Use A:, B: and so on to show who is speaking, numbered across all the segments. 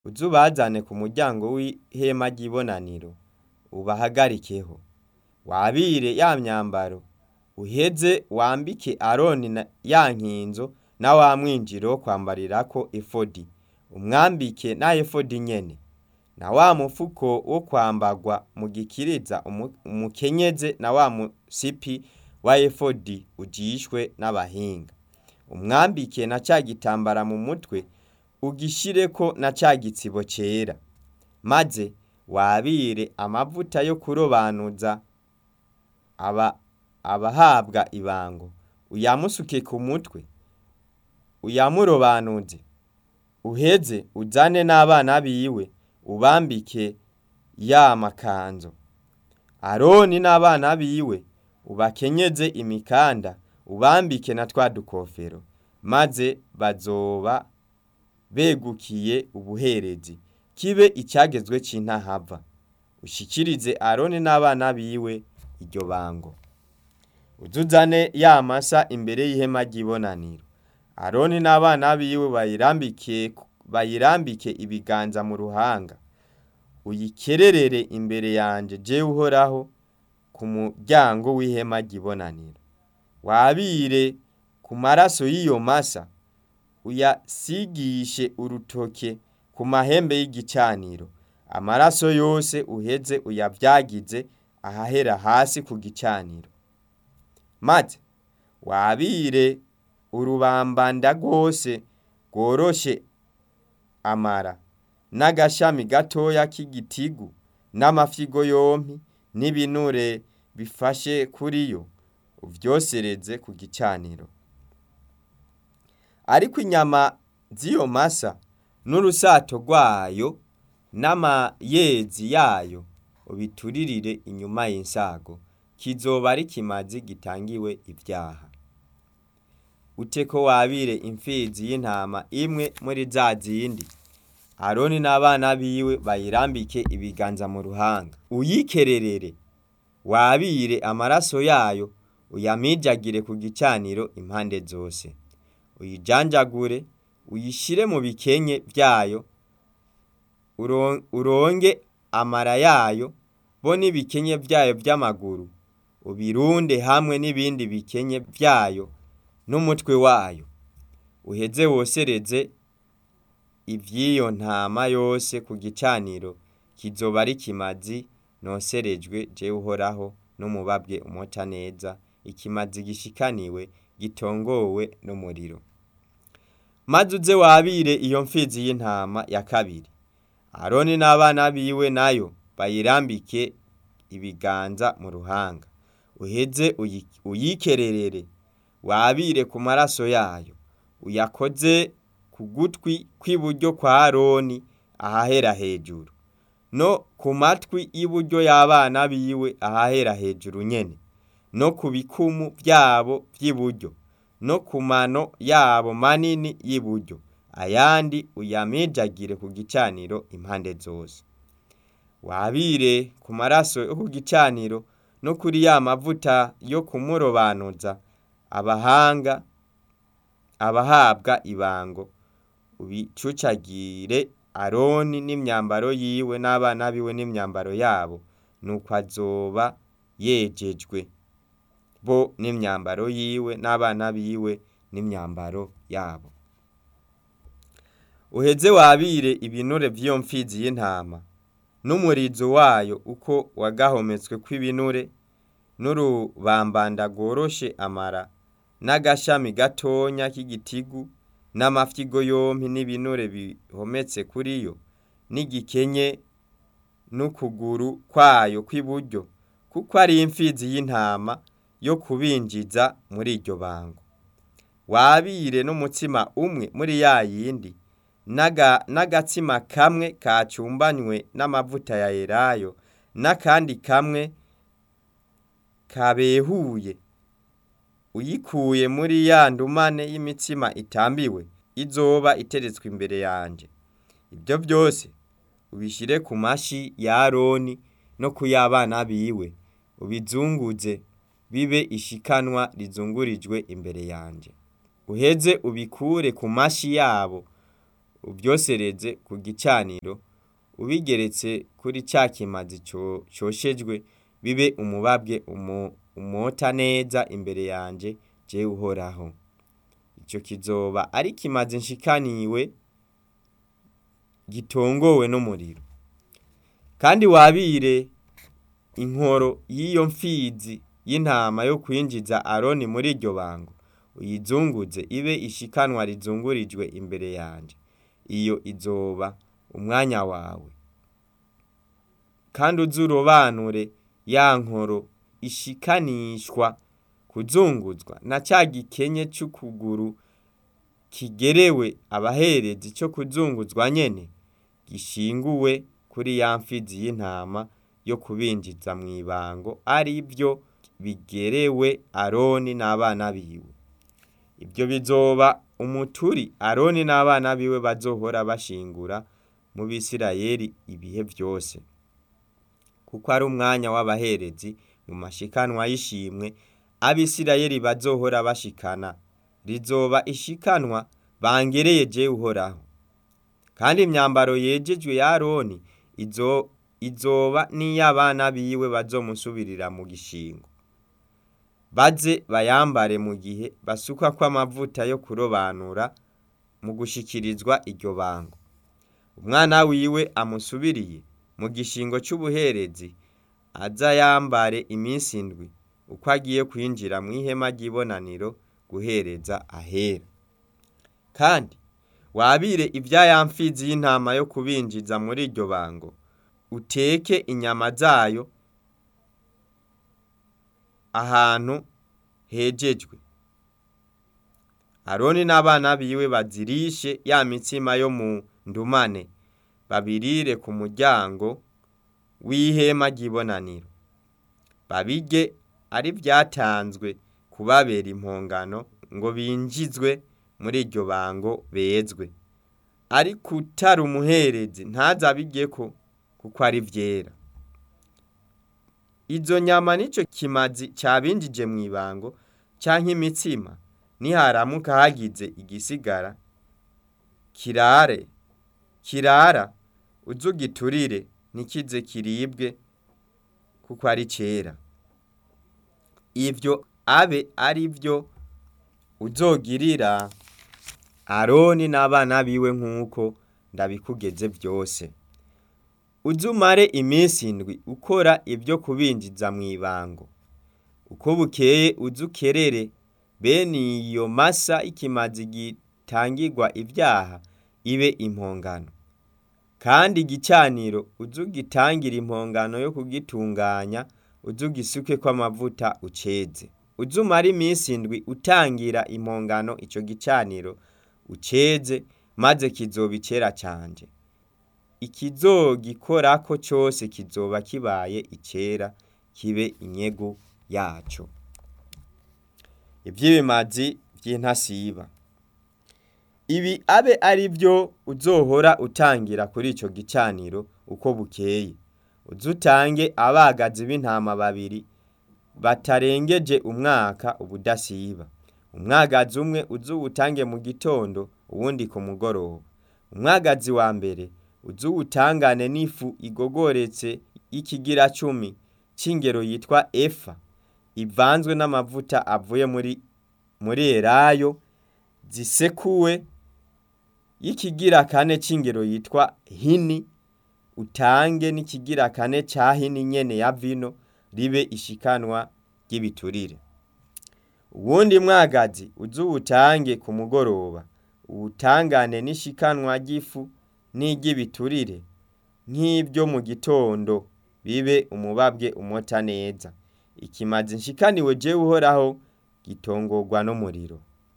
A: uze ubazane ku muryango w'ihema ry'ibonaniro ubahagarikeho wabire ya myambaro uheze wambike aroni na ya nkinzo na wa mwinjiro wo kwambarirako efodi umwambike na efodi nyene na wa mufuko wo kwambarwa mu gikiriza umu- umukenyeze na wa musipi wa efodi ujishwe n'abahinga umwambike na ca gitambara mu mutwe ugishireko na ca gitsibo cera maze wabire amavuta yo kurobanuza aba abahabwa ibango uyamusuke ku mutwe uyamurobanuze uheze uzane n'abana biwe ubambike ya makanzu aroni n'abana biwe ubakenyeze imikanda ubambike na twa dukofero maze bazoba begukiye ubuherezi kibe icyagezwe c'intahava ushikirize aroni n'abana biwe iryo bango uzuzane ya masa imbere y'ihema ry'ibonaniro aroni n'abana biwe bayirambike bayirambike ibiganza mu ruhanga uyikererere imbere yanje jewe uhoraho ku muryango w'ihema ry'ibonaniro wabire ku maraso y'iyo masa uyasigishe urutoke ku mahembe y'igicaniro amaraso yose uheze uyavyagize ahahera hasi ku gicaniro maze wabire urubambanda rwose rworoshe amara n'agashami gatoya k'igitigu n'amafyigo yompi n'ibinure bifashe kuri yo uvyosereze ku gicaniro ariko inyama z'iyo masa n'urusato rwayo n'amayezi yayo ubituririre inyuma y'insago kizoba ari kimazi gitangiwe ivyaha uteko wabire imfizi y'intama imwe muri za zindi aroni n'abana biwe bayirambike ibiganza mu ruhanga uyikererere wabire amaraso yayo uyamijagire ku gicaniro impande zose uyijanjagure uyishire mu bikenye vyayo uron- uronge amara yayo bo n'ibikenye vyayo vy'amaguru ubirunde hamwe n'ibindi bikenye vyayo n'umutwe wayo uheze wosereze ivy'iyo ntama yose ku gicaniro kizoba ari kimazi noserejwe jewe uhoraho n'umubabwe umota neza ikimazi gishikaniwe gitongowe n'umuriro maze uze wabire iyo mfizi y'intama ya kabiri aroni n'abana biwe nayo bayirambike ibiganza mu ruhanga uheze uyi- uyikererere wabire ku maraso yayo uyakoze ku gutwi kw'iburyo kwa aroni ahahera hejuru no ku matwi y'iburyo y'abana biwe ahahera hejuru nyene no ku bikumu vyabo vy'iburyo no ku mano yabo manini y'iburyo ayandi uyamijagire ku gicaniro impande zose wabire ku maraso yo ku gicaniro no kuri ya mavuta yo kumurobanuza abahanga abahabwa ibango ubicucagire aroni n'imyambaro yiwe n'abana biwe n'imyambaro yabo nuko azoba yejejwe bo n'imyambaro yiwe n'abana biwe n'imyambaro yabo uheze wabire ibinure vy'iyo mfizi y'intama n'umurizo wayo uko wagahometswe kw'ibinure n'urubambanda rworoshe amara n'agashami gatonya k'igitigu n'amafyigo yompi n'ibinure bihometse kuri yo n'igikenye n'ukuguru kwayo kw'iburyo kuko ari imfizi y'intama yo kubinjiza muri iryo bango wabire n'umutsima umwe muri ya yindi n'aga- n'agatsima kamwe kacumbanywe n'amavuta ya elayo n'akandi kamwe kabehuye uyikuye muri ya ndumane y'imitsima itambiwe izoba iteretswe imbere yanje ibyo byose ubishire ku mashi ya aroni no ku y'abana biwe ubizunguze bibe ishikanwa rizungurijwe imbere yanje uheze ubikure ku mashi yabo ubyosereze ku gicaniro ubigeretse kuri ca kimazi co- coshejwe bibe umubabwe umo- umota neza imbere yanje jewe uhoraho ico kizoba ari kimazi nshikaniwe gitongowe n'umuriro kandi wabire inkoro y'iyo mfizi y'intama yo kwinjiza aroni muri iryo bango uyizunguze ibe ishikanwa rizungurijwe imbere yanje iyo izoba umwanya wawe kandi uze urobanure ya nkoro ishikanishwa kuzunguzwa na ca gikenye c'ukuguru kigerewe abaherezi co kuzunguzwa nyene gishinguwe kuri ya mfizi y'intama yo kubinjiza mw'ibango ari vyo bigerewe aroni n'abana biwe ibyo bizoba umuturi aroni n'abana biwe bazohora bashingura mu bisirayeli ibihe byose kuko ari umwanya w'abaherezi mu mashikanwa y'ishimwe abisirayeli bazohora bashikana rizoba ishikanwa bangereye jewe uhoraho kandi imyambaro yejejwe ya aroni izo izoba n'iy'abana biwe bazomusubirira mu gishingo baze bayambare mu gihe basukwa kw'amavuta yo kurobanura mu gushikirizwa iryo bango umwana wiwe amusubiriye mu gishingo c'ubuherezi aza yambare iminsi indwi uko agiye kwinjira mw'ihema ry'ibonaniro guhereza ahera kandi wabire ibya ya mfizi y'intama yo kubinjiza muri iryo bango uteke inyama zayo ahantu hejejwe aroni n'abana biwe bazirishe ya mitsima yo mu ndumane babirire ku muryango w'ihema ry'ibonaniro babirye ari vyatanzwe kubabera impongano ngo binjizwe muri iryo bango bezwe ariko utari umuherezi ntazabiryeko kuko ari vyera izo nyama nico kimazi cabinjije mw'ibango canke imitsima niharamuka hagize igisigara kirare kirara uzugiturire ntikize kiribwe kuko ari cera ivyo abe ari vyo uzogirira aroni n'abana biwe nk'uko ndabikugeze vyose uzumare iminsi indwi ukora ibyo kubinjiza mw'ibango uko bukeye uzukerere bene iyo masa ikimazi gitangirwa ibyaha ibe impongano kandi igicaniro uzugitangira impongano yo kugitunganya uzugisuke kw'amavuta uceze uzumara iminsi indwi utangira impongano ico gicaniro uceze maze kizoba icera canje ikizogikorako cose kizoba kibaye icera kibe inyegu yaco ivy'ibimazi vy'intasiba ibi abe ari vyo uzohora utangira kuri ico gicaniro uko bukeye uzutange abagazi b'intama babiri batarengeje umwaka ubudasiba umwagazi umwe uzuwutange mu gitondo uwundi ku mugoroba umwagazi wa mbere uzuwutangane n'ifu igogoretse y'ikigira cumi c'ingero yitwa efa ivanzwe n'amavuta avuye muri muri elayo zisekuwe y'ikigira kane c'ingero yitwa hini utange n'ikigira kane ca hini nyene ya vino ribe ishikanwa ry'ibiturire uwundi mwagazi uzuwutange ku mugoroba uwutangane n'ishikanwa ry'ifu n'iry'ibiturire nk'ibyo mu gitondo bibe umubabwe umota neza ikimazi nshikaniwe jewe uhoraho gitongorwa n'umuriro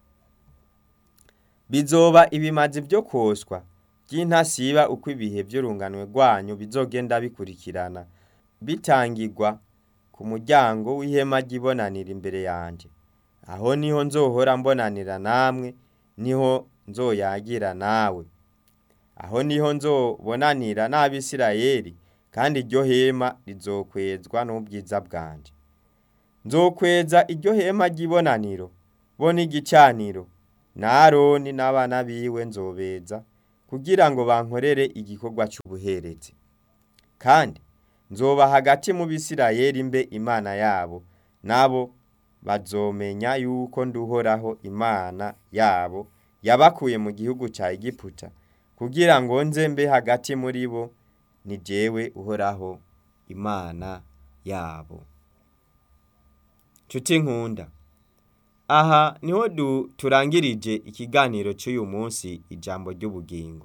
A: bizoba ibimazi vyo koswa vy'intasiba uko ibihe vy'urunganwe rwanyu bizogenda bikurikirana bitangirwa ku muryango w'ihema ry'ibonanira imbere yanje aho niho nzohora mbonanira namwe niho nzoyagira nawe aho niho nzobonanira n'abisirayeli kandi iryo hema rizokwezwa n'ubwiza bwanje nzokweza iryo hema ry'ibonaniro bo n'igicaniro na aroni n'abana biwe nzobeza kugira ngo bankorere igikorwa cy'ubuherezi kandi nzoba hagati mu bisirayeli mbe imana yabo nabo bazomenya yuko nduhoraho imana yabo yabakuye mu gihugu cya egiputa kugira ngo nze mbe hagati muri bo ni jewe uhoraho imana yabo nshuti nkunda aha niho turangirije ikiganiro cy'uyu munsi ijambo ry'ubugingo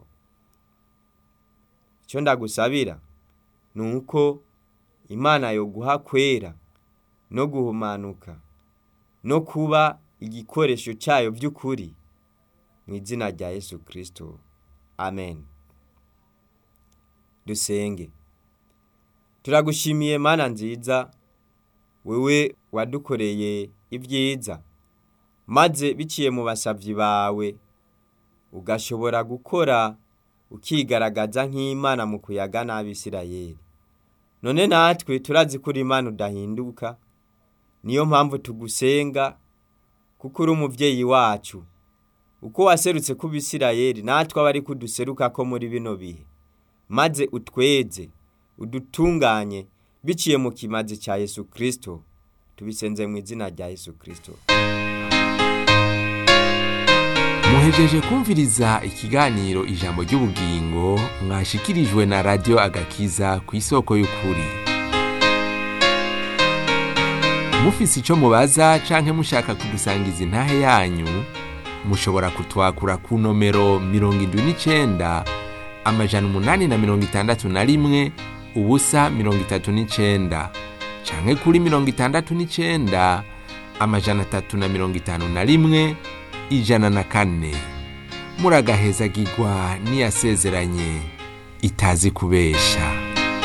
A: icyo ndagusabira ni uko imana yo guha kwera no guhumanuka no kuba igikoresho cyayo by'ukuri mu izina rya yesu kirisito amen dusenge turagushimiye mana nziza wewe wadukoreye ibyiza maze biciye mu basabyi bawe ugashobora gukora ukigaragaza nk'imana mu kuyaga n'abisirayeli none natwe turazi ko uri imana udahinduka niyo mpamvu tugusenga kuko uri umubyeyi wacu uko waserutse ku bisirayeli natwe aba ari kuduseruka ko muri bino bihe maze utweze udutunganye biciye mu kimazi cya yesu kirisito tubisenze mu izina rya yesu kirisito
B: muhejeje kumviriza ikiganiro ijambo ry'ubugingo mwashikirijwe na radiyo agakiza ku isoko y'ukuri mufise icyo mubaza canke mushaka kudusangiza intahe yanyu mushobora kutwakura ku nomero mirongo indwi n'icenda amajana umunani na mirongo itandatu na rimwe ubusa mirongo itatu n'icenda canke kuri mirongo itandatu n'icenda amajana atatu na mirongo itanu na rimwe ijana na kane muragahezagirwa n'iyasezeranye itazi kubesha